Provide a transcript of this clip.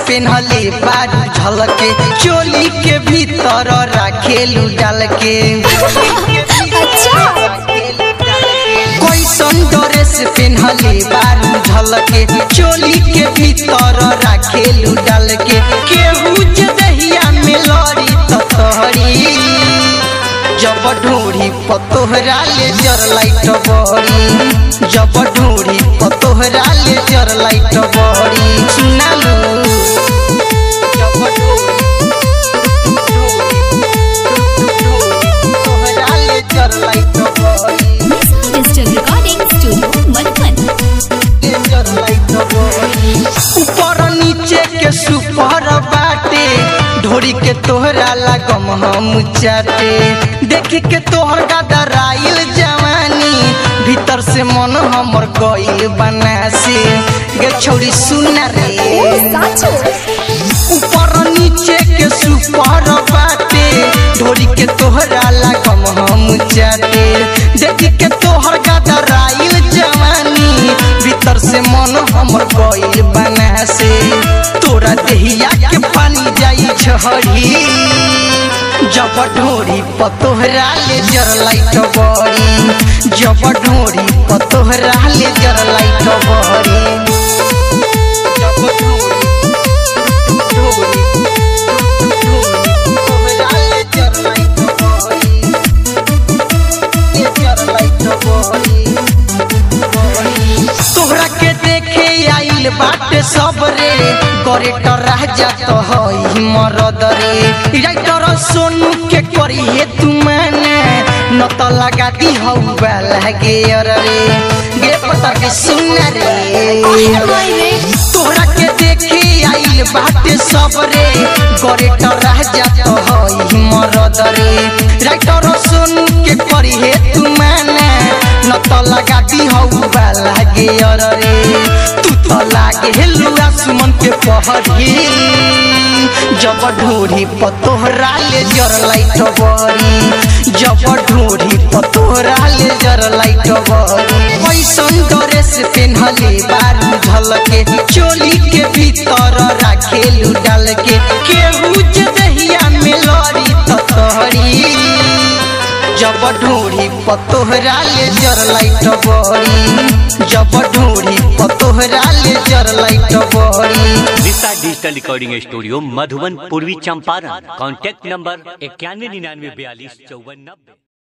पेन्हले बारू झलके चोली के भीतर राखेलू डाल के अच्छा कैसन ड्रेस पेन्हले बारू झलके चोली के भीतर राखेलू डाल के केहू जे दहिया में लड़ी त तोहरी जब ढूढ़ी पतोहरा ले जर लाइट बड़ी जब ढूढ़ी पतोहरा ले जर लाइट बड़ी सुनालू जब तोहरा ले जर लाइट बड़ी डिजिटल रिकॉर्डिंग स्टूडियो मधुबन ऊपर नीचे के सुपर बाटे ढोरी के तोहरा लगम हम चाटे देख के तोहर गदराइल जवानी भीतर से मन हमर गइल बनासे गे छौरी सुन रे ऊपर नीचे के सुपर बाटे ढोरी के तोहरा लगम हम चाटे देख के तोहर गदराइल जवानी भीतर से मन हमर गइल बना से तोरा देहिया के पानी जाई छहरी जब ढोरी पतोहरा ले जर लाइट बड़ी जब ढोरी पतोहरा ले जर लाइट बड़ी जब ढोरी ढोरी तोहरा ले जर लाइट बड़ी ले जर लाइट बड़ी तोहरा के देखे आइल बाटे सब रे करे रह जात हई मरद रे राइटर सोनू के करी हे तू माने न त लगा दी हौ लागे अर रे गे पता के सुन रे तोहरा के देखे आइल बाटे सब रे करे रह जात हई मरद रे राइटर सोनू के करी हे तू माने न त लगा दी हौ लागे अर रे तू त लागे हेलुआ सुमन के पहरी जब ढोरी पतोहरा ले जर लाइट बड़ी जब ढोरी पतोहरा ले जर लाइट बड़ी कैसन ड्रेस पेन्हले बारू झलके चोली के भीतर राखेलू डाल के केहू जे दहिया में लड़ी त तोहरी जब ढूढ़ी पतोहरा ले जर लाइट बड़ी जब ढूढ़ी पतोहरा ले जर लाइट बड़ी दिशा डिजिटल रिकॉर्डिंग स्टूडियो मधुबन पूर्वी चंपारण कॉन्टैक्ट नंबर इक्यानवे निन्यानवे बयालीस चौवन नब्बे